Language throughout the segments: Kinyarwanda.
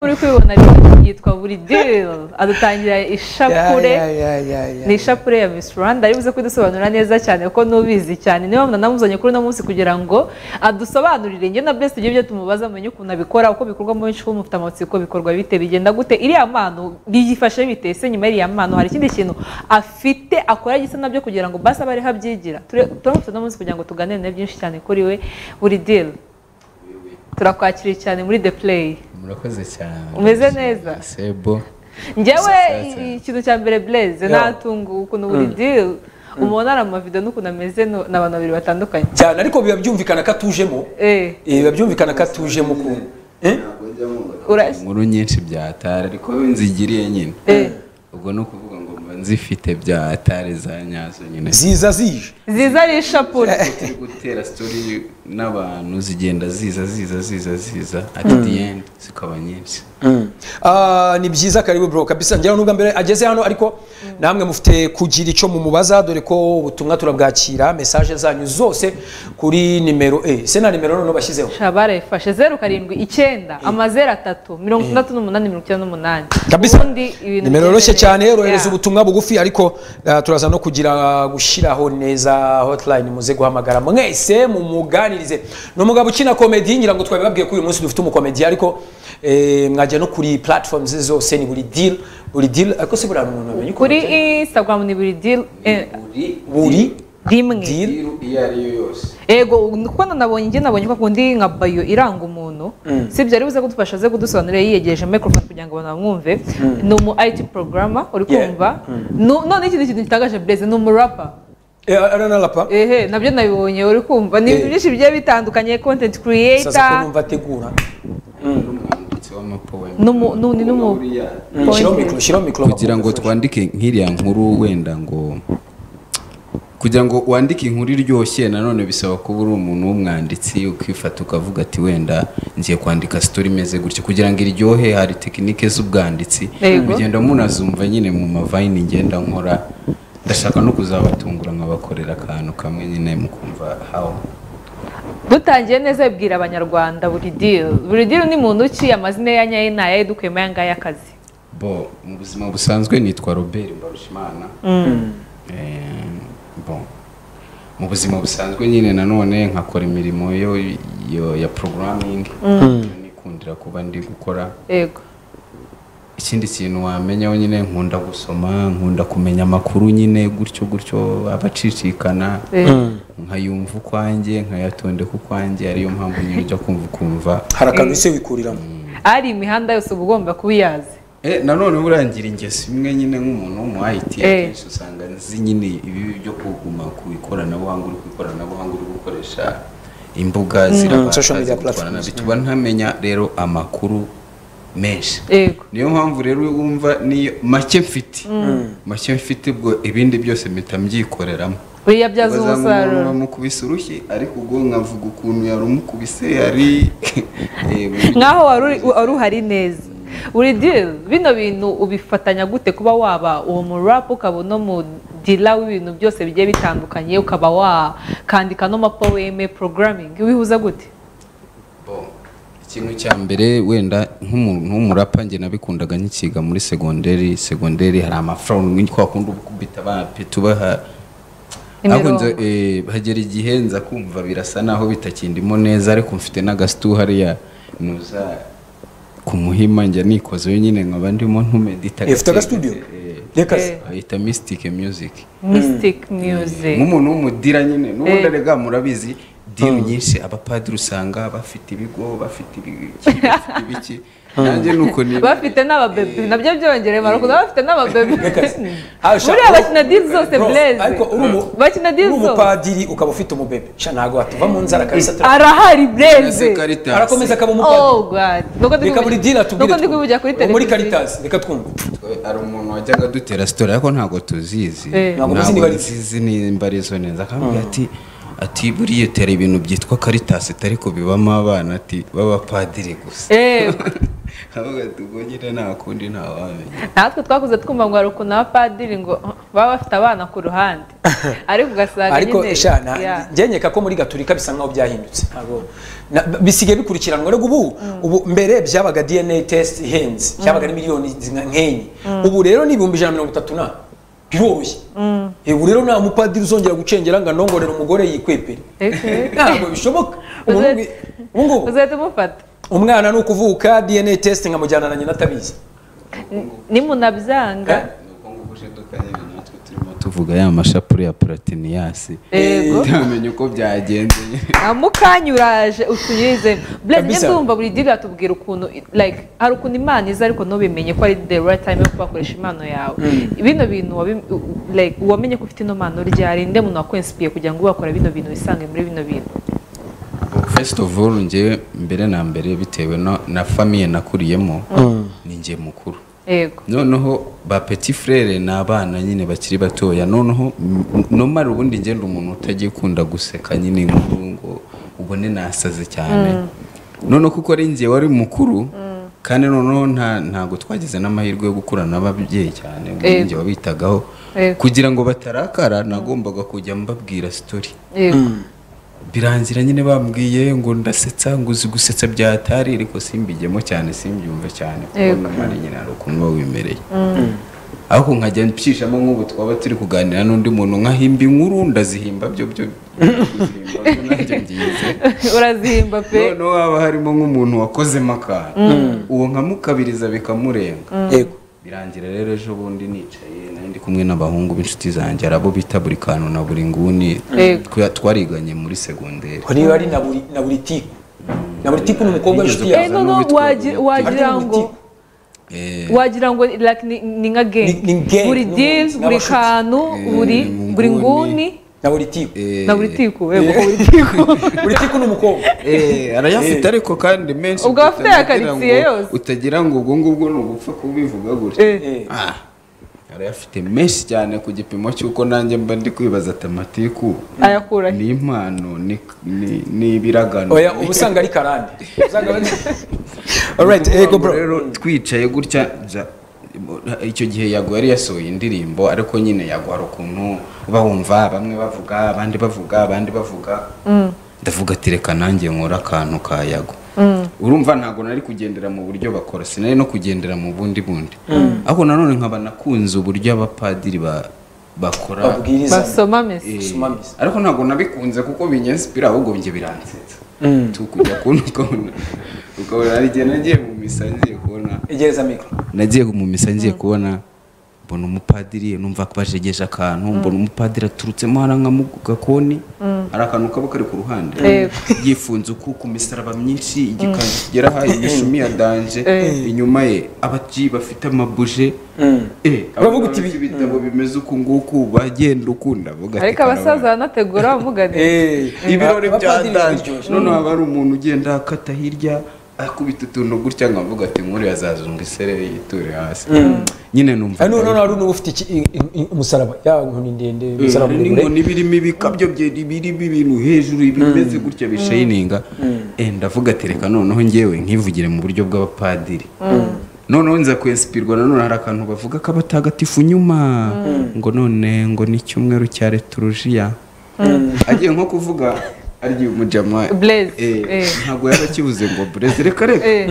uri kwibona rero yitwa buri diri adutangira ishapure ni ishapure ya Miss Rwanda ari buze kudusobanurira neza cyane kuko nubizi cyane niba mpamvu namuzanye kuri uno munsi kugira ngo adusobanurire njye na Blessed ibyo tumubaza amenye ukuntu abikora uko bikorwa mu benshi mufite amatsiko bikorwa bite bigenda gute iriya mpano biyifashe bite ese nyuma y'iriya mpano hari ikindi kintu afite akora gisa nabyo kugira ngo basa bari habyigira turamutse uno munsi kugira ngo tuganire byinshi cyane kuri we buri diri turakwakiriye cyane muri the play murakoze cyane Umeze neza? sebo njyewe Sasa. ikintu cya mbere blaze Yeah. natunga ukuntu buri deal umuntu ari amavido n'ukuntu ameze no- ni abantu babiri batandukanye cyane ariko biba byumvikana ko atujemo Eh, Eh, biba byumvikana ko atujemo ukuntu Eh? urashye inkuru nyinshi byatara ariko we nzigiriye nyine Eh, ubwo ni ukuvuga ngo mba nzifite bya atare za nyazo nyine ziza zije ziza ari ishapure turi gutera sitori n'abantu zigenda ziza ziza ziza ziza at the end zikaba nyinshi Ah, ni byiza karibu bro kabisa ngira nubwa mbere ageze hano ariko namwe mufite kugira icyo mumubaza dore ko ubutumwa turabwakira message zanyu zose kuri nimero e se na nimero none bashyizeho shabara yifashe zeru karindwi icyenda amazeru atatu mirongo itandatu n'umunani mirongo icyenda n'umunani kabisa Ubundi ibintu nimero yoroshye bigendeye- cyane rohereza Yeah. ubutumwa bugufi ariko ah, turaza no kugira gushyiraho neza hotline muze guhamagara mwese mumuganirize ni umugabo ukina komedi ngira ngo twabibabwiye ko uyu munsi dufite umukomedi ariko eh, mwajya no kuri platform ze zose ni buri deal buri deal ariko se buriya umuntu amenya ukuntu kuri agenda? instagram ni buri deal eh, buri rimwe Deal. iyo ari yo yose ego kubona nabonye njye nabonye ko kundi nka bayo iranga umuntu si ibyo ari buze kudufasha aze kudusobanurira yiyegereje microphone kugira ngo abantu bamwumve ni umu IT programmer uri Yeah. kumva Nu- none ikindi kintu gitangaje Blaise ni umurapa Eh, ara na rapa ehe nabyo nabibonye uri kumva ni ibintu Eh. byinshi bigiye bitandukanye content sasa ko creator numva ategura n'umwanditsi w'amapoemu Numu- nu- ni numu- shyiraho Point. mikoro shyiraho mikoro kugira ngo twandike nk'iriya nkuru wenda ngo kugira ngo wandike inkuru iryoshye nanone bisaba kuba uri umuntu w'umwanditsi ukifata ukavuga ati wenda ngiye kwandika sitori imeze gutya kugira ngo iryohe hari tekinike z'ubwanditsi Yego. mugenda munazumva nyine mu mavayini ngenda nkora ndashaka no kuzabatungura nkabakorera akantu kamwe nyine mukumva hawo dutangiye neza bibwira abanyarwanda buri deal buri deal ni muntu ki amazina ye anyaye ni ayahe dukuyemo aya ngaya akazi bo mu buzima busanzwe nitwa robert mbarushimana Eh, bon. mu buzima busanzwe nyine nanone nkakora imirimo yo, yo ya programming nikundira kuba ndi gukora yego ikindi kintu wamenyaho nyine nkunda gusoma nkunda kumenya amakuru nyine gutyo gutyo abacicikana Eh. nkayumva ukwanjye nkayatondeka ukwanjye ariyo mpamvu nyine ujya kumva ukumva hari akantu ese wikuriramo ari imihanda yose uba ugomba kuba iyazi Eh, nanone burangira ingeso imwe nyine nk'umuntu wo mu IT Eh. akenshi usanga nzi nyine ibibi byo kuguma ku ikoranabuhanga uri ku ikoranabuhanga uri gukoresha imbuga zirabasha Social media zigutwara platforms. nabi. tuba ntamenya rero amakuru menshi yego niyo mpamvu rero wumva niyo make mfite make mfite ubwo ibindi byose mpita mbyikoreramo buriya byaza umusaruro bamukubise urushyi ariko ubwo nkavuga ukuntu yarumukubise yari Eh, nk'aho wari uri- wari uhari neza buri deal bino bintu ubifatanya gute kuba waba uwo murap ukaba uno mudila w'ibintu byose bigiye bitandukanye ukaba wakandika n'amapoweme programming wihuza gute Bon. ikintu cya mbere wenda nk'umuntu w'umurapa njye nabikundaga nkikiga muri segonderi segonderi hari amafaranga twakunda kubita abana pe tubaha Imirongo. ariko nza eh, hagera igihe nza kumva birasa naho bitakindimo neza ariko mfite n'agasitu hariya nuza ku muhima njya nikoze wenyine nkaba ndimo ntumedita Eh, ufite agastudio? reka se. Eh. ayita mystic music mystic music nk'umuntu w'umudira nyine n'ubundi Eh. arega murabizi dini nyinshi abapadiri usanga bafite ibigo bafite ibi- iki, bafite ibiki nanjye nuko ni bafite n'ababebi nabyo byongereye marukundo bafite n'ababebi Arusha, buriya bro- bakina deal zose bro, blaze ariko uri umu- bakina uri deal zose umupadiri ukaba ufite umubebe sha ntabwo watuva mu nzara kabisa tura- arahari blaze arakomeza akaba umupadiri oh god nuko ndi reka buri kuvugira- dini atubwire nuko ndi kuvugira kuri twumve. muri televiziyo caritas reka twumve hari umuntu wajyaga dutera sitori ariko ntabwo tuzizi Eh. Ntabwo muzi niba ari byo. nzizi nimba ari zo neza akambwira ati ati buriya utera ibintu byitwa karitasi ariko bibamo abana ati b'abapadiri gusa Eh, avuga ati ubwo nyine nta kundi nta wamenya natwe twakuze twumva ngo hari ukuntu abapadiri ngo "Ah, baba bafite abana ku ruhande ariko ugasanga ariko nyine- sha na- Yeah. njyenyeka ko muri gaturika bisa nkaho byahindutse ntabwo na- bisigaye bikurikiranwa rero ubu ubu mbere byabaga dna test ihenze byabaga ari miliyoni zinga- nkenye ubu rero ni ibihumbi ijana na mirongo itatu na biroroshye Eh, ubu rero nta mupadiri uzongera gucengera ngo anongorere umugore yikwepere Eh, ntabwo bishoboka Ubu Uzahita- ngubu- ubu ngubu uzahita umufata umwana ni ukuvuka dna test nkamujyana na nyina atabizi nimunabyanga Eh? ubukungu bushiduka nyine natwe turimo tuvuga ya mashapure ya puratiniyasi yego ntamenye uko byagenze nyine. nta mukanya uraje utunyuze blaise njye Kabisa. ndumva buri diri atubwira ukuntu like hari ukuntu imana iza ariko ntubimenye ko ari the right time yo kubakoresha impano yawe bino bintu wabi- like wamenye ko ufite ino mpano ryari nde muntu wakwensipiriye kugira ngo wakora bino bintu wisange muri bino bintu first of all njye mbere na mbere bitewe no- na famiye nakuriyemo ni njye mukuru yego noneho ba petit frere ni abana nyine bakiri batoya noneho mm, nomara ubundi ngenda umuntu utagiye ukunda guseka nyine inkuru ngo ubone nasaze cyane noneho kuko ari njye wari mukuru kandi noneho nta ntabwo twagize n'amahirwe yo gukurana n'ababyeyi cyane ubwo Yego. njye wabitagaho Yego. kugira ngo batarakara nagombaga kujya mbabwira story yego birangira nyine bambwiye ngo ndasetsa ngo uzi gusetsa byatari ariko simbijyemo cyane simbyumve cyane kuko Yego. namara nyine hari ukuntu biba wimereye ariko nkajya mpishamo nk'ubu twaba turi kuganira n'undi muntu nkahimba inkuru ndazihimba byo byo kuzihimba byo nanjye byize urazihimba pe noneho haba harimo nk'umuntu wakozemo akantu uwo nkamukabiriza bikamurenga yego birangira rero ejo bundi nicaye nari ndi kumwe n'abahungu b'inshuti zanjye hari abo bita buri kantu na buri nguni Yego. Twa- twariganye muri segonderi ko niba ari na buri na buri tipu na buri tipu ni umukobwa Nigeze w'inshuti eh kuza yawe kubaza noneho n'uwitwa wagira wagira Buri Tipu. ngo Eh, wagira ngo like ni- ni nka gang Ni- ni gang, buri ni- deal ni buri abashuti. kantu buri buri nguni na buri tipu eh, na buri tiku yego buri tiku buri tipu ni umukobwa eh, arayafite ariko kandi menshi Ubwo afite utagira yakaritsiye ngo- yose. utagira ngo ubwo ngubwo ni ugupfa kubivuga gutya Eh. Eh. Ah, arayafite menshi cyane ku gipimo cy'uko nanjye mba ndi kwibaza atamatiku ayakura he ni impano ni- ni- ni ibiragano oya uba usanga ari karande Usanga ari- alright Ni ukuvuga ego ngo bro rero twicaye gutya ja- icyo gihe yago yari yasohoye indirimbo ariko nyine yago hari ukuntu uba wumva bamwe bavuga abandi bavuga abandi bavuga ndavuga ati reka nanjye nkora akantu ka yago urumva ntabwo nari kugendera mu buryo bakora sinari no kugendera mu bundi bundi ariko nanone nkaba nakunze uburyo abapadiri ba- bakora babwiriza basoma mesi Eh, Sumamizi. ariko ntabwo nabikunze kuko binyensipira ahubwo njye biransetsa tukujya kubona ukabona ukabona hari igihe nagiye mu misa ngiye kubona egereza mikoro nagiye mu misa ngiye kubona mbona umupadiri numva bajegeje akantu mbona umupadiri aturutsemo haranga mu gakoni hari akantu kaba kari ku ruhande Yego. yifunze uku ku misaraba myinshi igikanzu kigera aha imishumi ya danje Eh. inyuma ye ababyi bafite amabuje eh, Bavuga uti abagabo ibi- b'ibitabo bimeze uku nguku bagenda ukunda bavuga ati, ariko abasaza banategura bamugana ibirori byatanje noneho haba hari umuntu ugenda akata hirya akubita utuntu gutya nkavuga ati nk'uri yazazunga isereri yiture hasi nyine numva hano noneho hari n'uba ufite iki- i- i- umusaraba ya nkoni ndende Eh, umusaraba muremure n'inkoni birimo ibikabyo bye- birimo ibintu hejuru bimeze gutya bishayininga Eh, ndavuga ati reka noneho ngewe nkivugire mu buryo bw'abapadiri noneho nza kwensipirwa nanone hari akantu bavuga k'abatagatifu nyuma ngo none ngo ni icyumweru cya returujiya agiye nko kuvuga arya umujama Blaise, eh, eh. ntabwo yaba akibuze ngo burezi reka reka Eh.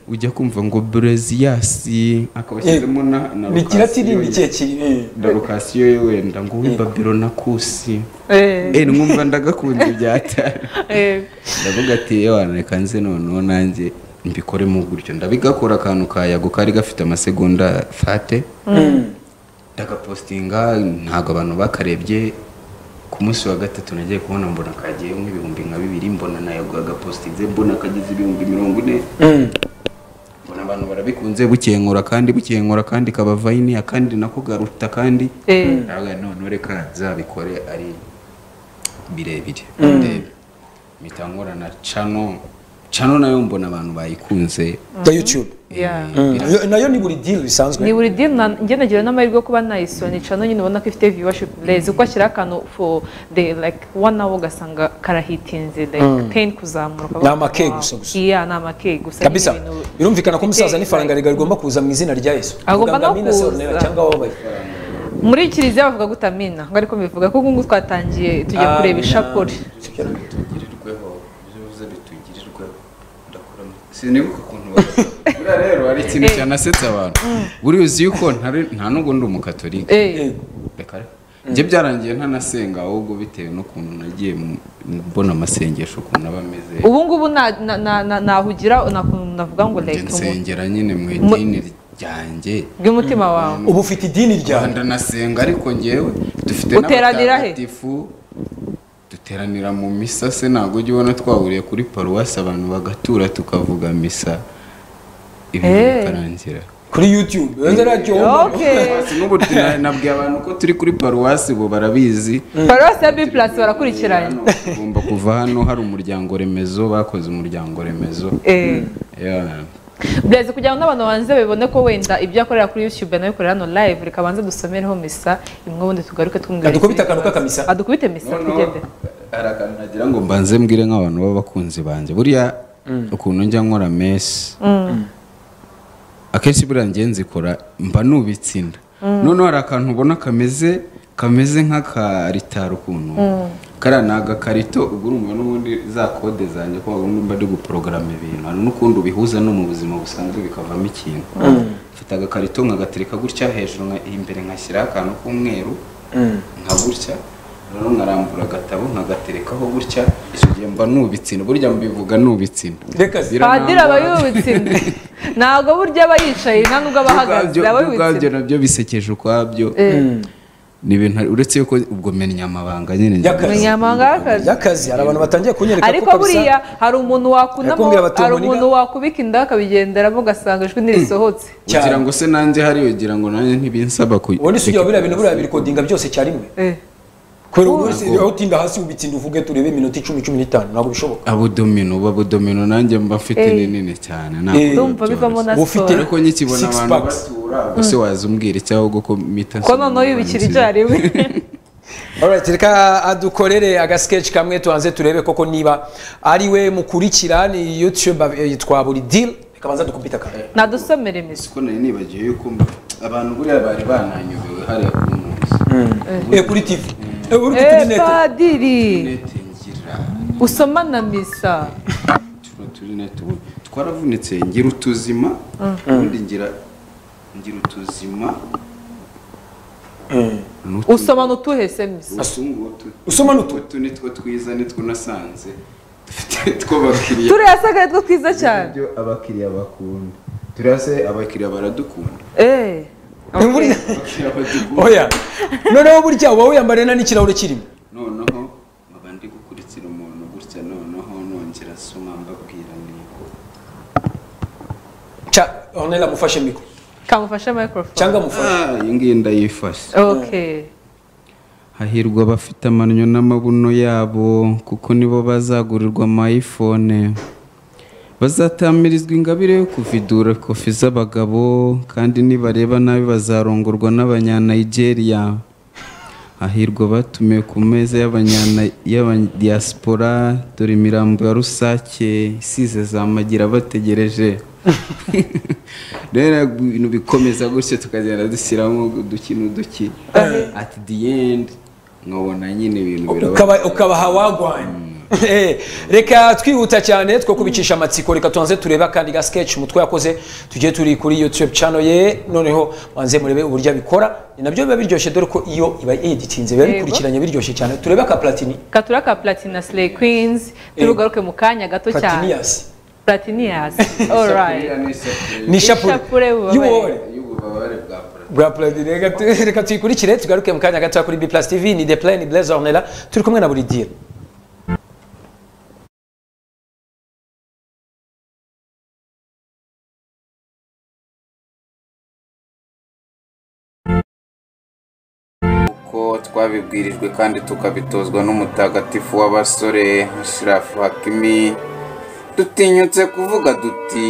ujya kumva ngo bureziyasi akaba ashyizemo na na ni kiratini lokasiyo ni ye kirekire eh. na lokasiyo ye wenda ngo we babiro na kusi Eh, eh numva ndagakunze byatari eh, ndavuga ati "Yewe wana reka nze noneho nanjye mbikoremo gutyo ndabigakora akantu ka yago kari gafite amasegonda fate ndagapostinga ntabwo abantu bakarebye ku munsi wa gatatu nagiye kubona mbona kagiye nk'ibihumbi nka bibiri mbona na yago yagapostinze mbona kageze ibihumbi mirongo ine Mm. mbona abantu barabikunze bukengura kandi bukengura kandi kaba vayini akandi nako garuta kandi eh. ntabwo noneho reka nzabikore ari birebire ndebe mpita nkora na cano cano nayo mbona abantu bayikunze ya youtube Yeah. Eh, Mm. bira- Yo- nayo ni buri deal ni bisanzwe buri dini na- njye nagira n'amahirwe yo kuba nayisonica no nyine ubona ko ifite viewership blaze uko ashyira akantu for the like one hour ugasanga karahitinze like 10 kuzamuka Ni ukavuga, amakeke wow. gusa gusa. iya ni amakeke gusa kabisa nyine ibintu- birumvikana ko umusaza Eh, n'ifaranga rigari rigomba kuza mu izina rya yesu Agomba Uvuga ngo no amina kuza. sorunera cyangwa wabaye muri kiliziya bavuga gutamina ngo ariko bivuga ko ubungubu twatangiye tujya kureba ishapure bitugirirweho ibyo bivuze bitugirirweho ndakuramo sinibuka ukuntu bavuga buriya rero hari ikintu cyanasetsa abantu buriya uzi yuko ntari- nta nubwo ndi umukatolika Eh, reka rero njye byarangiye ntanasenga ahubwo bitewe n'ukuntu nagiye mu- mbona amasengesho ukuntu aba ameze ubungubu na- na- na- na- nahugira nakuntu navuga ngo njye reka umuntu nsengera nyine mu Mu- idini ryanjye bw'umutima wawe uba ufite idini ryawe rwanda nasenga ariko njyewe dufite Uteranira he? n'abatagatifu duteranira mu misa se ntabwo ujya ubona twahuriye kuri paruwasi abantu bagatura tukavuga misa ibintu Eh. bikarangira kuri yutube wenda radiyo okay n'ubu tuna- nabwiye abantu ko turi kuri paruwasi bo barabizi paruwasi ya b plus barakurikiranye Hano, tugomba kuva hano hari umuryango remezo bakoze umuryango remezo Eh. Yeah. Blaise kugira ngo n'abantu banze babibone ko wenda ibyo akorera kuri YouTube anabikorera hano live reka banze dusomereho misa imwe ubundi tugaruke twumvire adukubite izindi akantu bibazo. k'akamisa adukubite misa tugende hari akantu nagira ngo mbanze mbwire nk'abantu b'abakunzi banjye buriya ukuntu njya nkora mesi akenshi buriya njye nzikora mba nubitse inda noneho hari akantu ubona kameze kameze nk'akaritari ukuntu kariya ni agakarito ubwo urumva n'ubundi za kode zanjye ko wabundi mba ndi guporogaramu ibintu hari n'ukundi ubihuza no mu buzima busanzwe bikavamo ikintu mfite agakarito nkagatereka gutya hejuru nka- imbere nkashyiraho akantu k'umweru nka gutya noneho nkarambura agatabo nkagaterekaho gutya icyo gihe mba nubitsina burya mbivuga nubitsina reka zi padiri aba yubitse inda ntabwo burya aba yicaye nta nubwo aba ahagaze aba yubitse ubwabyo inda nabyo bisekeje ukwabyo ni ibintu uretse yuko ubwo menyamabanga nyine Y'akazi. Umunyamabanga w'akazi. y'akazi hari abantu batangiye kunyereka ariko ko kabisa- buriya hari umuntu wakunamo Yakumbwira bati, hari "Umuniga." umuntu wakubika inda akabigenderamo ugasanga ijwi ntirisohotse ugira ngo se nanjye hariyo ugira ngo nanjye ntibinsaba ku ubundi si ujya biriya bintu buriya birikodinga byose cyarimwe Eh. kubera ubu wese aho utinda hasi ubitsinda uvuge turebe iminota icumi cumi n'itanu ntabwo bishoboka abodomino babodomino nanjye mba mfite Eh. ninini cyane Eh. ndumva bivamo na Uba ufite- siporo ariko nkikibona Six abantu packs. batura gusa waza umbwira icyaho ko mita ko noneho yubikira icyarimwe Alright, reka adukorere agasketch kamwe tubanze turebe koko niba ari we mukurikira ni youtube eh, yitwa buri deal reka banza dukubita kamwe nadusomere misa siko nari nibagiwe yuko abantu buriya bari bananyobewe hariya ku munsi eh kuri tv eh uri kuri Eh, net padiri nete ngira usoma na misa tuno turi nete ubu twaravunitse ngira utuzima ubundi ngira ngira utuzima n'utu- usoma n'utuhe se misa utu ngutu usoma nutu utu nitwo twiza nitwo nasanze dufite tw'abakiriya turiya saga two twiza cyane ibyo abakiriya bakunda turiya se abakiriya baradukunda Eh, Buriya- abakiriya badukunda oya noneho burya uba wiyambarira n'ikirahure kirimo noneho nkaba ndi gukurikira umuntu gutya noneho nongera asoma mbabwira niko Cha, onela mufashe mikoro kamufashe microphone cyangwa mufashe Ah, iyi ngiyi ndayifashe okay hahirwa abafite amannyo n'amabuno yabo kuko nibo bazagurirwa amayifone bazatamirizwa ingabire yo kuvidura kofi z'abagabo kandi nibareba nabi bazarongorwa n'abanyanigeria hahirwa batumiwe ku meza y'abanyana- y'abadiyasipora dore imirambo ya rusake isize zamagira bategereje rero ibintu bikomeza gutyo tukagenda dushyiramo uduki n'uduki at the end nkabona nyine ibintu biraba ukaba ukabaha wagwanye Eh, reka twihuta cyane two kubicisha amatsiko reka tubanze turebe akandi ga sketch mutwe yakoze tugiye turi kuri youtube channel ye noneho banze murebe uburyo abikora ni nabyo biba biryoshye dore ko iyo iba editinze biba Yego. bikurikiranye biryoshye cyane turebe aka platini katura ka platina slay queens turugaruke mu kanya gato cyane platinias platinias alright ni Ishapule ishapure y'ububabare. y'ububabare y'ububabare bwa plat bwa platini Reka tu- reka tuyikurikire tugaruke mu kanya gato kuri b plus tv ni the plan ni blaise ornella turi kumwe na buri deal uko twabibwirijwe kandi tukabitozwa n'umutagatifu w'abasore shirafu hakimi dutinyutse kuvuga duti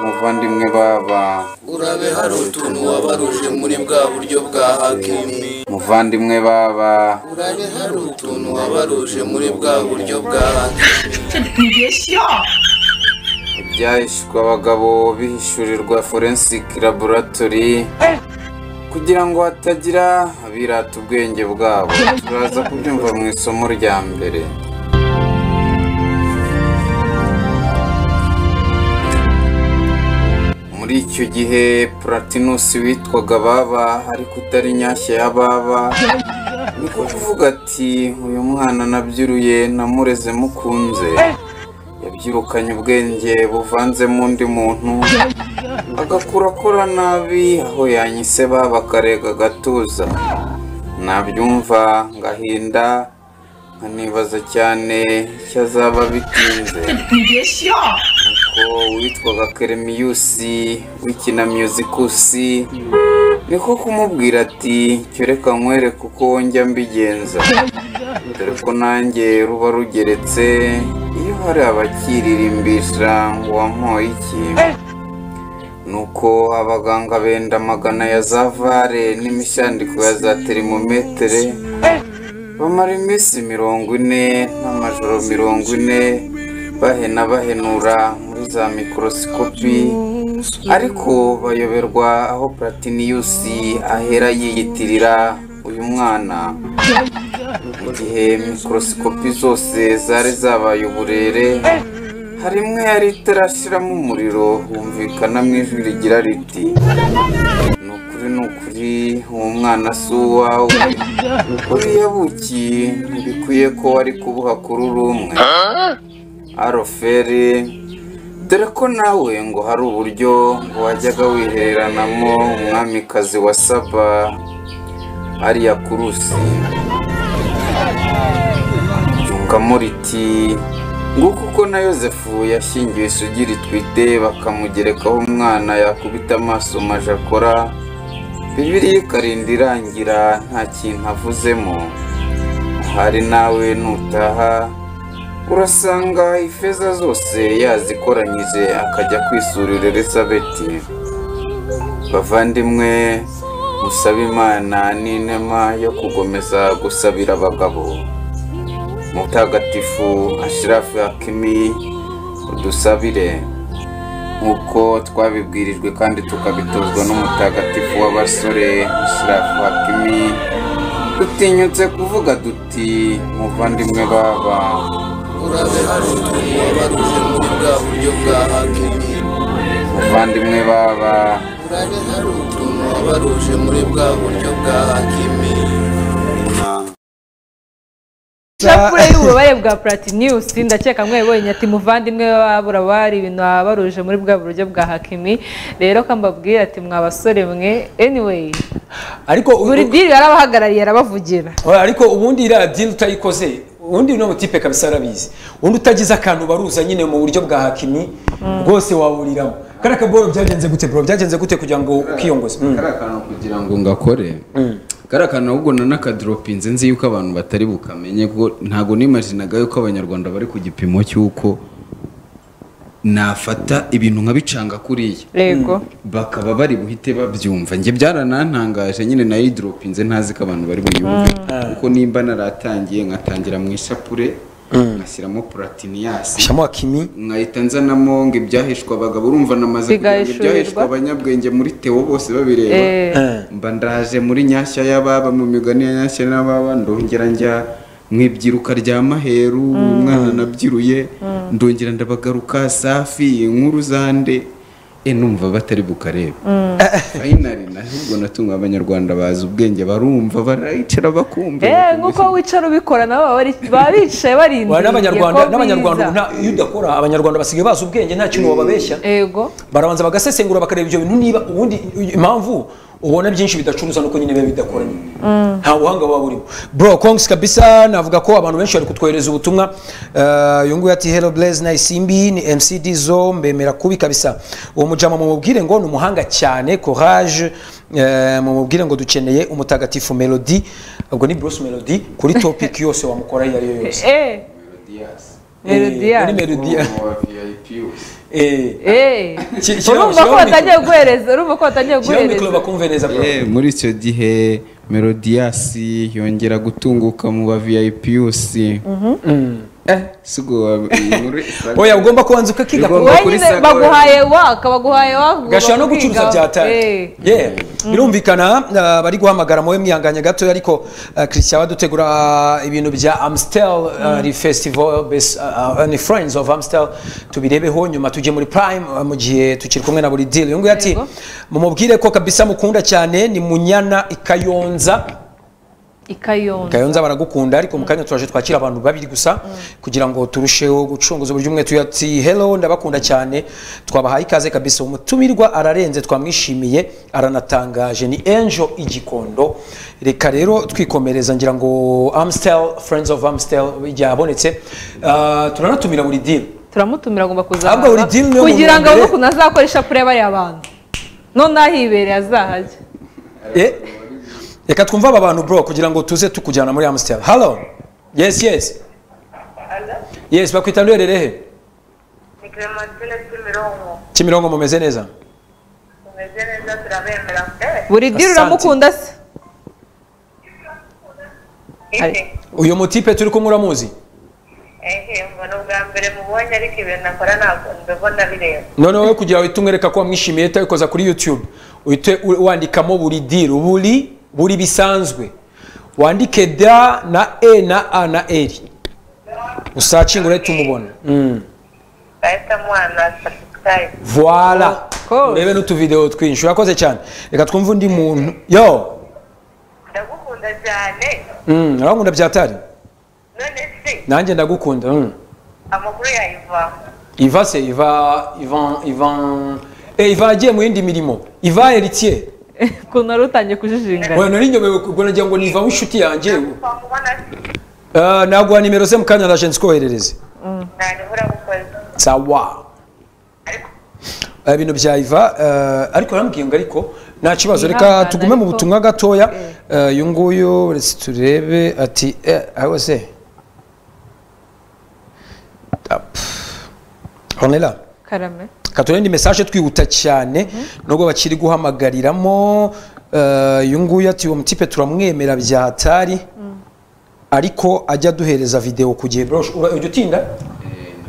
muvandimwe baba urabe hari utuntu wabaruje muri bwa buryo bwa hakimi muvandimwe baba urabe hari utuntu wabaruje muri bwa buryo bwa hakimi ibyahishwe abagabo bihishurirwa forensic laboratory ku kugira ngo hatagira abirata ubwenge bwabo turaza kubyumva mu isomo rya mbere muri icyo gihe puratinusi witwaga baba ariko utari nyashya ya baba ni kuvuga ati uyu mwana nabyiruye namureze mukunze yabyirukanye ubwenge buvanzemo undi muntu agakura akora nabi aho yanyise baba akarega agatuza nabyumva ngahinda nkanibaza cyane icyo azaba bitinze nuko uwitwaga keremiyusi w'ikina miyuzikusi niko kumubwira ati cyereka nkwereke uko njya mbigenza dore ko nanjye ruba rugeretse iyo hari abakiririmbisha ngo wampoye iki nuko abaganga benda magana ya za vare n'imishandiko ya za terimometere bamara iminsi mirongo ine n'amajoro mirongo ine bahena bahenura muri za mikorosikopi ariko bayoberwa aho puratiniyusi ahera yiyitirira uyu mwana mu gihe mikorosikopi zose zari zabaye uburere hari imwe yari itarashyiramo umuriro humvikanamo ijwi rigira riti ni ukuri ni ukuri uwo mwana si uwawe uriya buki ntibikwiye ko wari kubuha kuri uri umwe aroferi dore ko nawe ngo hari uburyo ngo wajyaga wihereranamo umwamikazi wa saba ariya kurusi ryungamo riti nguko uko na yosefu yashyingiwe isugi ritwite bakamugerekaho umwana yakubita amaso majakora bibiriya ikarinda irangira nta kintu avuzemo ahari nawe nutaha urasanga ifeza zose yazikoranyije akajya kwisurira elisabeti bavandimwe musaba imana n'inema yo kugomeza gusabira abagabo mutagatifu ashirafu hakimi udusabire nk'uko twabibwirijwe kandi tukabitozwa n'umutagatifu w'abasore ashirafu hakimi dutinyutse kuvuga duti muvandimwe baba urabe hari utuntu wabaruje muri bwa buryo bwa hakimi muvandimwe baba urabe hari utuntu wabaruje muri bwa buryo bwa hakimi ishapure y'ububabare bwa puratiniyusi ndakeka mwebonye ati muvandimwe wabura bari ibintu wabaruje muri bwa buryo bwa hakimi rero ko mbabwira ati mwabasore mwe anyway ariko u- buri diri yarabahagarariye arabavugira ariko ubundi iriya diri utayikoze ubundi uno mutipe kabisa arabizi ubundi utagize akantu baruza nyine mu buryo bwa hakimi rwose waburiramo kariya kaboro byagenze gute bro byagenze gute kugira ngo ukiyongoze Mm. kariya kantu kugira ngo ngakore kariya kantu ahubwo nanakadoropinze nzi yuko abantu batari bukamenye kuko ntabwo nimajinaga yuko abanyarwanda bari ku gipimo cy'uko nafata ibintu nkabicanga kuriya rego bakaba bari buhite babyumva njye byaranantangaje nyine nayo idoropinze ntazi ko abantu bari buyumve kuko nimba naratangiye nkatangira mu ishapure ngashyiramo puratiniyasi shyiramo hakimi nkahita nzanamo ngo ibyahishwa abagabo urumva namaze kugira ngo Bigahishurwa. ibyahishwa abanyabwenge muri tewo bose babireba Eh. mba ndaje muri nyashya y'ababa mu migani ya nyashya n'ababa ndongera njya mu ibyiruka rya maheru umwana nabyiruye ndongera ndabagaruka safi inkuru zande e numva batari bukareba fayinari nahubwo natumwe abanyarwanda bazi ubwenge barumva barayicara bakumva Eh, nk'uko wicara ubikora nabo baba bari- baba bicaye barindiriye Wa- n'abanyarwanda ko n'abanyarwanda biza. ubu nta- iyo udakora abanyarwanda basigaye bazi ubwenge nta kintu wababeshya ego barabanza bagasesengura bakareba ibyo bintu niba ubundi impamvu ubona byinshi bidacuruza nuko nyine biba bidakoranye nta buhanga buba burimo bro kongs kabisa navuga ko abantu benshi bari kutwohereza ubutumwa Eh, uyu nguyu ati hello blaze nayisimbi ni mc dizo mbemera kubi kabisa uwo mujama mumubwire ngo ni umuhanga cyane courage Eh, mumubwire ngo dukeneye umutagatifu melody ubwo ni bruce melody kuri topic yose wamukora iyo ariyo yose eh melodiya Muri melody eh eh Ki- ki- urumva ko shyiraho batangiye guhereza urumva ko batangiye shyiraho mikoro guhereza bakumve neza bro Eh, muri icyo gihe melodiyasi yongera gutunguka mu ba viyayipiyusi eh sigo inkuru isanga- oya ugomba kubanza ukakiga Ugomba- wowe kuri nyine Saga baguhaye waka baguhaye waka ugomba gashobora no kubwiga. gucuruza byataye Eh. Yeah. birumvikana ah, bari guhamagara mube mwihanganye gatoya ariko ah, christian badutegura ah, ibintu bya amstel ah, ari festival base ah, ah, ni friends of amstel tubirebeho nyuma tujye muri prime ah, mu gihe tukiri kumwe na buri deal uyu nguyu ati Yego. mumubwire ko kabisa mukunda cyane ni munyana ikayonza i Kayonza kayonza baragukunda ariko mu kanya turaje twakira abantu babiri gusa kugira ngo turusheho gucunguza uburyo umwe tuya ati hello ndabakunda cyane twabahaye ikaze kabisa umutumirwa ararenze twamwishimiye aranatangaje ni angel igikondo reka rero twikomereza ngira ngo amstel friends of amstel yabonetse Ah, turanatumira buri dini turamutumira agomba Ahubwo buri kuzaza deal niyo kugira ngo abone muntu mbere. ukuntu azakoresha pure bariya bantu none ahibereye azahajya Eh, reka twumve aba bantu bro kugira ngo tuze tukujyana muri amstel hello yes yes yes bakwita ndwererehe ni clementine kimironko kimirongo mumeze neza tumeze neza turabemera eh buri diri Asante. uramukunda se iki uyu mutipe turi kumwe uramuzi ehe ngo ni ubwa mbere mubonye ariko ibintu akora ntabwo mbibona bireba none wowe kugira uhite umwereka ko wamwishimiye utabikoza kuri youtube uhite u- wandikamo buri diru buri buri bisanzwe wandike da na e na a na eri usacinga urahita umubona Mm. ahita mwana subscribe voila Of course. urebe n'utuvidewo twinshi urakoze cyane reka twumve undi muntu yo ndagukunda cyane Mm, urabakunda byatari none se nanjye ndagukunda Mm. amakuru yayivaho iva se iva ivan ivan Eh, iva yagiye mu yindi mirimo iva eritiye ukuntu wari utangiye kujijingana Oya nari nyobewe ubwo nagira ngo niva w'inshuti yanjye twamubona Ah, naguha nimero ze mu kanya naje nzikoherereze ntabwo urabukoze sawa ariko Ah, ibintu bya iva ah, ariko urambwiye ngo ariko nta kibazo reka Ihangane, tugume mu ariko- butumwa gatoya Ah, uyu nguyu resi turebe ati eh, aho se Ah, pff. on est là karame katurebe indi message twihuta cyane nubwo bakiri guhamagariramo eh, uyu nguyu ati uwo mutipe turamwemera bya hatari ariko ajya aduhereza videwo ku gihe bro ura- ujya utinda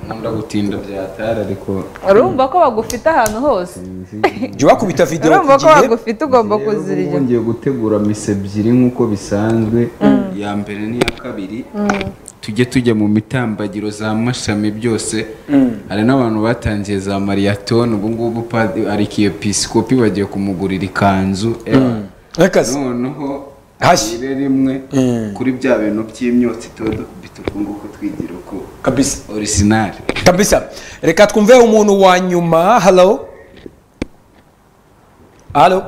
nkunda gutinda byatara ariko urumva ko bagufite ahantu hose jya wakubita videwo urumva ku ko gihe bagufite ugomba Rero ubu kuzirya ngiye gutegura mise ebyiri nk'uko bisanzwe iya mbere n'iya kabiri tujye tujya mu mitambagiro za mashami byose hari n'abantu batangiye za mariyatoni ubu ngubu padi- arikiyepisikopi bagiye kumugurira ikanzu eh. Rekazi. noneho Hashya. ire rimwe Mm. kuri bya bintu by'imyotsi tuba dufite uku nguku twigira uko kabisa orisinari kabisa reka twumve umuntu wa nyuma halo halo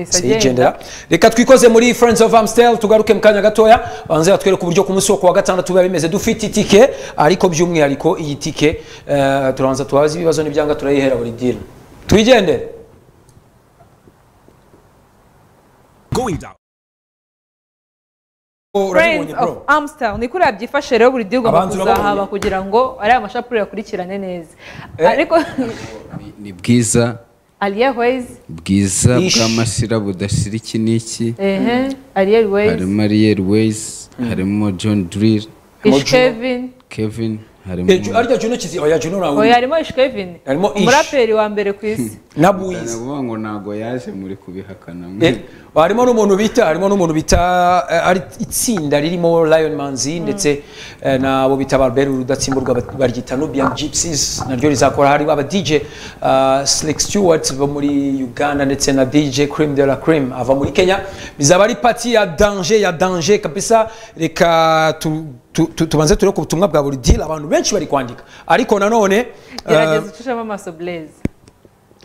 sigendera reka twikoze muri friends of amstel tugaruke mu kanya gatoya banze batwereke uburyo ku munsi wo kuwa gatandatu biba bimeze dufite itike ariko by'umwihariko iyi tike eh, turabanza tubaze ibibazo n'ibyanga turayihera buri diri twigendere going down. Oh, Friends urabibonye of bro Amstel ni kuri byifashe rero buri gihe ugomba Abanzi urababonye? kuzahaba kugira ngo ariya mashapure yakurikirane neza Eh. ariko Ni- ni bwiza Alia Ways bwiza Ish. bw'amasira budashira iki n'iki ehe Alia Ways harimo ariel ways harimo john drill Ish Kevin kevin harimo Eh, Ju- arya juno kizi oya juno oya nawe harimo Ish Kevin Harimo Ish. umuraperi wa mbere ku isi na buyizi ndavuga ngo ntabwo yaje muri kubihakana Eh, harimo n'umuntu bita harimo n'umuntu bita eh, ari itsinda ririmo Lion Manzi ndetse eh, nabo bita Barbel rudatsimburwa bat- baryita Nubian Gypsies naryo rizakora hari aba DJ uh, Slick Stewart bo muri Uganda ndetse na DJ Cream de la Cream ava muri Kenya bizaba ari party ya danger ya danger kabisa reka tu, tu, tu, tubanze turebe ku butumwa bwa buri deal abantu benshi bari kwandika ariko nanone eh, gerageza ucushemo amaso Blaise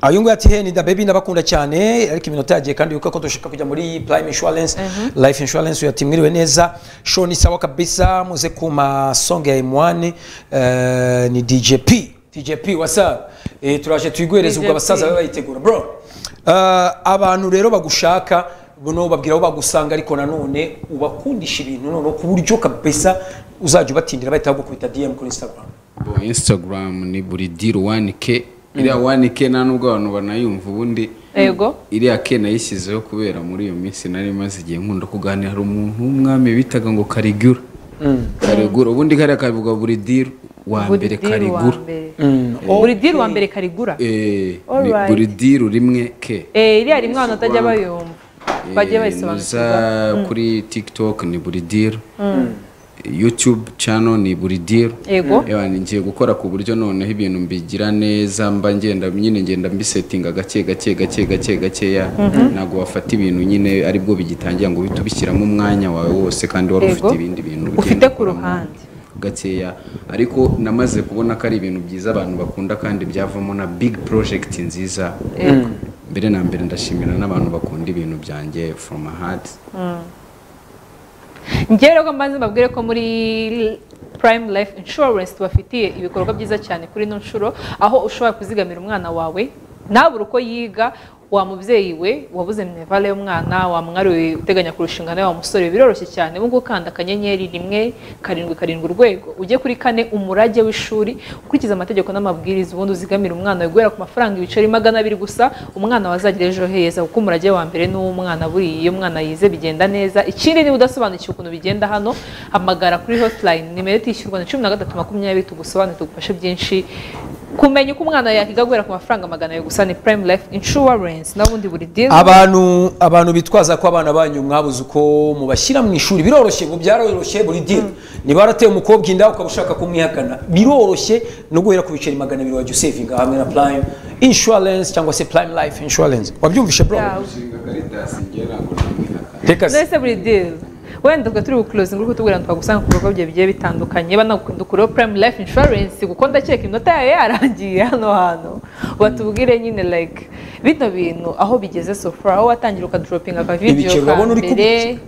uyu nguyu ati heni da baby ndabakunda cyane ariko iminota yagiye kandi yuko ko dushaka kujya muri prime insurance life insurance uyu ati mwiriwe neza show ni sawa kabisa muze kuma song ya M1 eh, ni DJP DJP whatsapp eh, turaje tuyiguhereza ubwo DJP. abasaza babe bayitegura bro eh, abantu rero bagushaka buno babwira aho bagusanga ariko nanone ubakundisha ibintu noneho ku buryo kabisa uzajya ubatindira bahita bagukubita DM kuri Instagram instagram ni buri diri wani ke iriya wani ke nta nubwo abantu banayumva ubundi yego iriya ke nayishyizeho kubera muri iyo minsi nari maze igihe nkunda kuganira hari umuntu w'umwami bitaga ngo karigura karigura ubundi kariya kavuga buri diri wa mbere diri wa karigura mbere Oh, buri diri wa mbere karigura Eh, ni Alright. buri diri rimwe ke Eh, iriya rimwe abantu batajya bayumva Eh, bagiye nuza bayisobanukirwa kuri tiktok ni buri diri youtube channel ni buri diri yego Ewa, ngiye gukora ku buryo noneho ibintu mbigira neza mba ngenda nyine ngenda mbisetinga gake gake gake gake gakeya ntabwo wafata ibintu nyine aribwo bigitangira ngo uhite ubishyiramo umwanya wawe wose kandi wari Yego. ufite ibindi bintu ugenda Ufite ku ukuramo ruhande. gakeya ariko namaze kubona ko ari ibintu byiza abantu bakunda kandi byavamo na big project nziza Yego. mbere na mbere ndashimira n'abantu bakunda ibintu byanjye from a heart njyewe rero mbanze mbabwire ko muri prime life insurance tubafitiye ibikorwa byiza cyane kuri ino nshuro aho ushobora kuzigamira umwana wawe ntabure uko yiga wa mubyeyi we wabuze minevare y'umwana wa mwari we uteganya kurushinga nawe wa musore we, biroroshye cyane ubu ngubu ukanda akanyenyeri rimwe karindwi karindwi urwego ujye kuri kane umurage w'ishuri ukurikiza amategeko n'amabwiriza ubundi uzigamire umwana wawe guhera ku mafaranga ibiceri magana abiri gusa umwana wazagira ejo heza kuko umurage wa mbere ni uw'umwana buriya iyo umwana yize bigenda neza ikindi niba udasobanukiwe ukuntu bigenda hano hamagara kuri hotline nimero itishyurwa ni cumi na gatatu makumyabiri tugusobanurire tugufashe byinshi kumenya uko umwana yakiga guhera ku mafaranga magana abiri gusa ni prime life insurance n'ubundi buri deal abantu abantu bitwaza ko abana banyu mwabuze uko mubashyira mu ishuri biroroshye ubu byaroroshye buri dini niba warateye umukobwa inda ukaba ushaka kumwihakana biroroshye no guhera ku biceri magana abiri wajya usevinga hamwe na purayime inshuwarensi cyangwa se purayime life inshuwarensi wabyumvishe bro Yeah. reka se None se buri deal wenda ubwo turi bukurozinga uri kutubwira ngo twagusanga ku bikorwa bye bigiye bitandukanye banakundukuriho prime life insurance kuko ndakeka inota yawe yarangiye hano hantu batubwire nyine like bino bintu aho bigeze so far aho watangira ukaduropinga akavidiyo Ibiceri ka urabona uri mbere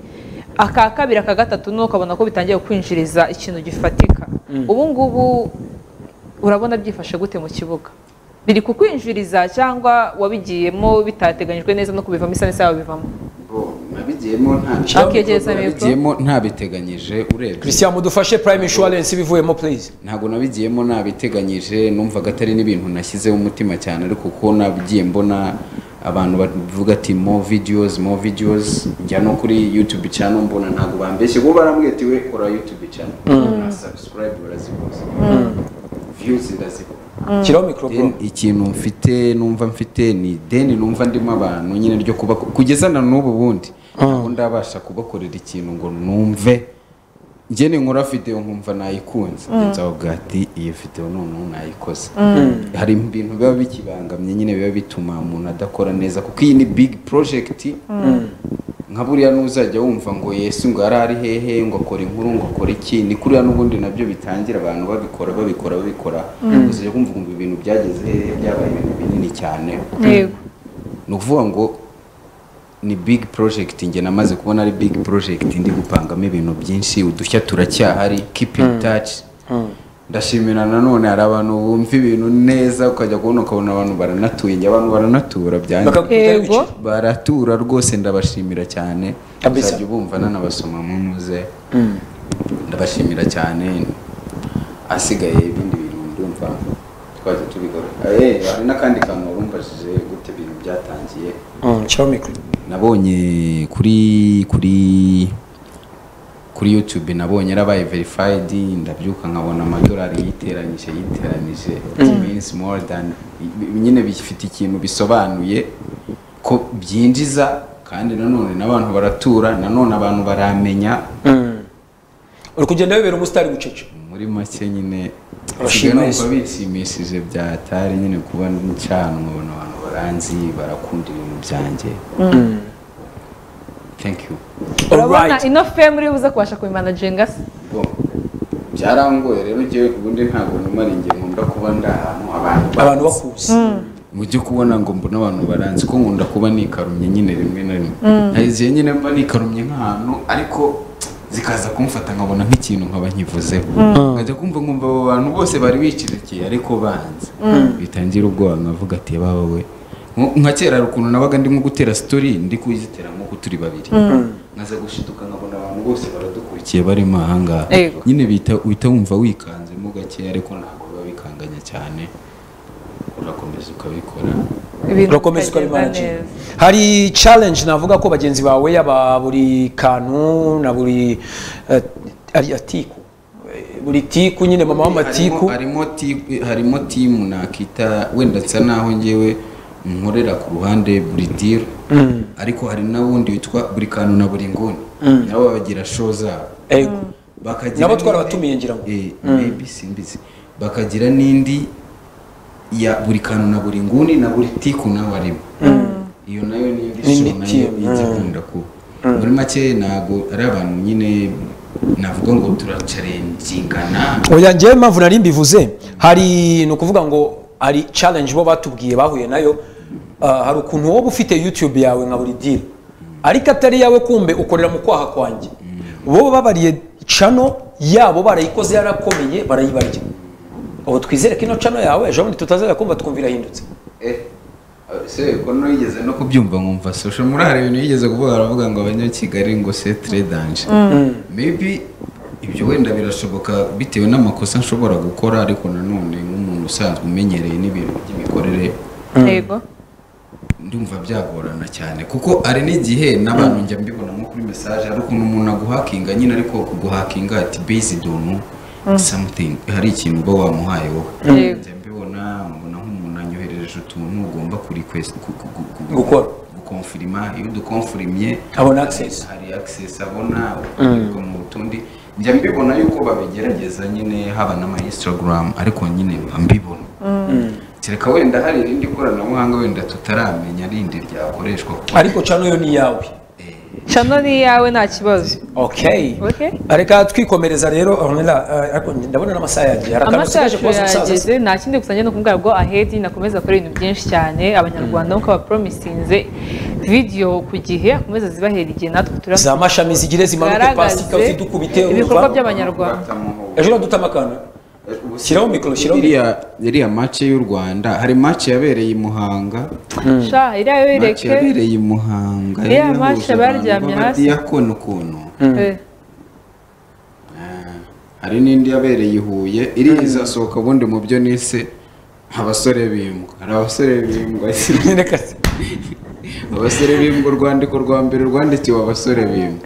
aka kabiri aka gatatu ni ukabona ko bitangiye kwinjiriza ikintu gifatika ubu ngubu urabona byifashe gute mu kibuga biri kukwinjiriza cyangwa wabigiyemo bitateganyijwe neza no kubivamo isa n'isaha bivamo nabigiyemo Akiyongeza mikoro. ntabiteganyije urebye christian mudufashe purayime inshuwarensi bivuyemo purize ntabwo nabigiyemo nabiteganyije numvaga atari n'ibintu nashyizeho umutima cyane ariko kuko nabigiye mbona abantu bavuga ati mo videos mo videos njya no kuri youtube channel mbona ntabwo bambeshye bo barambwetiwe kora youtube channel na subscribe barazikoze views ndazibona shyiraho mikoro bro Then ikintu mfite numva mfite ni deni numva ndimo abantu nyine ryo kuba kugeza na n'ubu bundi ntabwo ndabasha kubakorera ikintu ngo numve njye ninkora videwo nkumva nayikunze nzaho gati iyo videwo noneho nayikoze hari ibintu biba bikibangamye nyine biba bituma umuntu adakora neza kuko iyi ni big project nka buriya n'uzajya wumva ngo yesu ngo yari ari hehe ngo akora inkuru ngo akora iki ni kuriya n'ubundi nabyo bitangira abantu babikora babikora babikora uzajya kumva ngo ibintu byageze hehe byabaye ibintu binini cyane yego ni ukuvuga ngo ni big project njye namaze kubona ari big project ndi gupangamo ibintu byinshi udushya turacyahari keep in touch ndashimira nanone hari abantu bumva ibintu neza ukajya kubona ukabona abantu baranatuye njye abantu baranatura byanjye bakakubwira Yego. ibiceri baratura rwose ndabashimira cyane Kabisa. uzajya ubumva nanabasoma muze ndabashimira cyane asigaye ibindi bintu ndumva twajya tubikora Eh, hari n'akandi kantu wari umbajije gute ibintu byatangiye Mm, shyiraho mikoro nabonye kuri kuri kuri youtube nabonye yarabaye verified ndabyuka nkabona amadolari yiteranyije yiteranyije it means more than nyine bifite ikintu bisobanuye ko byinjiza kandi nanone n'abantu baratura nanone abantu baramenya uri kugenda wibera umusitari bucece muri make nyine Urashimishije. numva bishimishije byatari nyine kuba ncana nkabona abantu baranzi barakunda ibintu byanjye thank you urabona Alright. ino femu uri buze kubasha kubimanaginga se Bo, byarangoye rero njyewe ubundi ntabwo numara inge nkunda kuba ndi ahantu abantu abantu bakuzi mu byo kubona ngo mbona abantu baranzi ko nkunda kuba nikarumye nyine rimwe na rimwe hari igihe nyine mba nikarumye nk'ahantu ariko zikaza kumfata nkabona nk'ikintu nkaba nkivuzeho nkajya kumva nkumva abo bantu bose bari bicirikiye ariko banze bitangira ubwoba nkavuga ati baba we Nko- nka kera hari ukuntu nabaga ndi nko gutera story ndi kuyizitera nk'uko turi babiri nkaza gushiduka nkabona abantu bose baradukurikiye barimo ahangaha Yego. nyine bita uhita wumva wikanzemo gake ariko ntabwo biba bikanganya cyane urakomeza ukabikora ibintu urakomeza bikagenda ukabimana neza hari challenge navuga ko bagenzi bawe yaba buri kantu na buri eh, ariya tiku Eh, buri tiku nyine mama w'amatiku harimo timu harimo timu nakita wenda nsa naho ngewe nkorera ku ruhande buri diri ariko hari n'ubundi witwa buri kantu na buri nguni nabo bagira show zabo ego bakagira Nabo n'indi- twarabatumiye ngira ngo. Eh, maybe simbizi bakagira n'indi ya buri kantu na buri nguni na buri tiku nawe arimo iyo nayo ni indi N'indi show nayo timu, igikunda kuba muri make ntabwo ari abantu nyine navuga ngo turacarengingana oya njyewe impamvu nari mbivuze hari ni ukuvuga ngo hari challenge bo batubwiye bahuye nayo ah, hari ukuntu wowe ufite youtube yawe nka buri diri ariko atari yawe kumbe ukorera mu kwaha kwanjye bo babariye cano yabo barayikoze yarakomeye barayibarya ubu twizere ko ino cano yawe ejo bundi tutazajya kumva twumva irahindutse Eh, se ko no yigeze no kubyumva nkumva social muri hari ibintu yigeze kuvuga aravuga ngo abanyakigali ngo c'est très danger maybe ibyo wenda birashoboka bitewe n'amakosa nshobora gukora ariko nanone nk'umuntu usanzwe umenyereye n'ibintu by'imikorere yego ndumva byagorana cyane kuko hari n'igihe n'abantu njya mbibona nko kuri message hari ukuntu umuntu aguhakinga nyine ariko kuguhakinga ati based on something hari ikintu uba wamuhaye wowe Yego. njya mbibona mbona nk'umuntu anyoherereje utuntu ugomba kuri Gukora. gukonfirima iyo udukonfirimye Abona access. hari access abona ariko mu tundi njya mbibona yuko babigerageza nyine haba n'ama instagram ariko nyine mba mbibona kereka wenda hari irindi koranabuhanga wenda tutaramenya rindi ryakoreshwa kuko ariko cano yo ni iyawe cano ni iyawe nta kibazo okay Okay. reka twikomereza rero Ornella, ah, ariko ndabona n'amasaha yagiye hari akantu usigaje amasaha kubaza umusaza se? yageze nta kindi gusa njye ni ukumubwira ngo ahedi nakomeza akora ibintu byinshi cyane abanyarwanda nk'uko abaporomisinze vidiyo ku gihe akomeza zibahera igihe natwe za turabona mashami zigire zimanuke pasika zidukubite ibikorwa urumva? by'abanyarwanda ejo uradutama akantu shyiraho mikoro shyiraho mikoro iriya iriya mace y'u rwanda hari mace yabereye i muhanga sha iriya yo mace ireke yabereye i muhanga Iriya match baryamye hasi. badiyakona ukuntu Eh, hari n'indi yabereye i huye iriya izasohoka ubundi mu byo nise abasore bimbwa hari abasore bimbwa Reka se. abasore bimbwa urwandiko rwa mbere rwandikiwe abasore bimbwa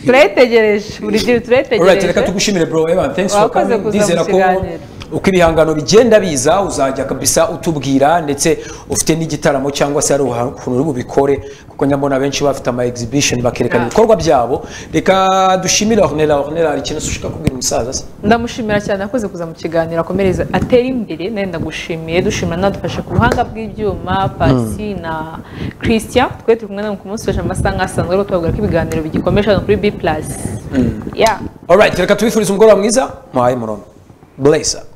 turayitegereje buri gihe Alright, reka turayitegereje tugushimire bro Evan, thanks for Wakoze coming. kuza Ndizera mu ko kiganiro. uko ibihangano bigenda biza uzajya kabisa utubwira ndetse ufite n'igitaramo cyangwa se hari ukuntu uri bubikore kuko nyamubona benshi bafite ama exhibition bakerekana Yeah. ibikorwa byabo reka dushimire Ornella Ornella hari ikintu ushaka kubwira umusaza se ndamushimira cyane akoze kuza mu kiganiro akomereza atera imbere nawe ndagushimiye dushimira n'adufashe ku buhanga bw'ibyuma pasi na christian twe turi kumwe nawe ku munsi w'ejo amasaha nk'asanzwe ariko tubabwira ko ibiganiro bigikomeje hano kuri b plus ya Alright, reka tubifurize umugoroba mwiza muhaye murono blessa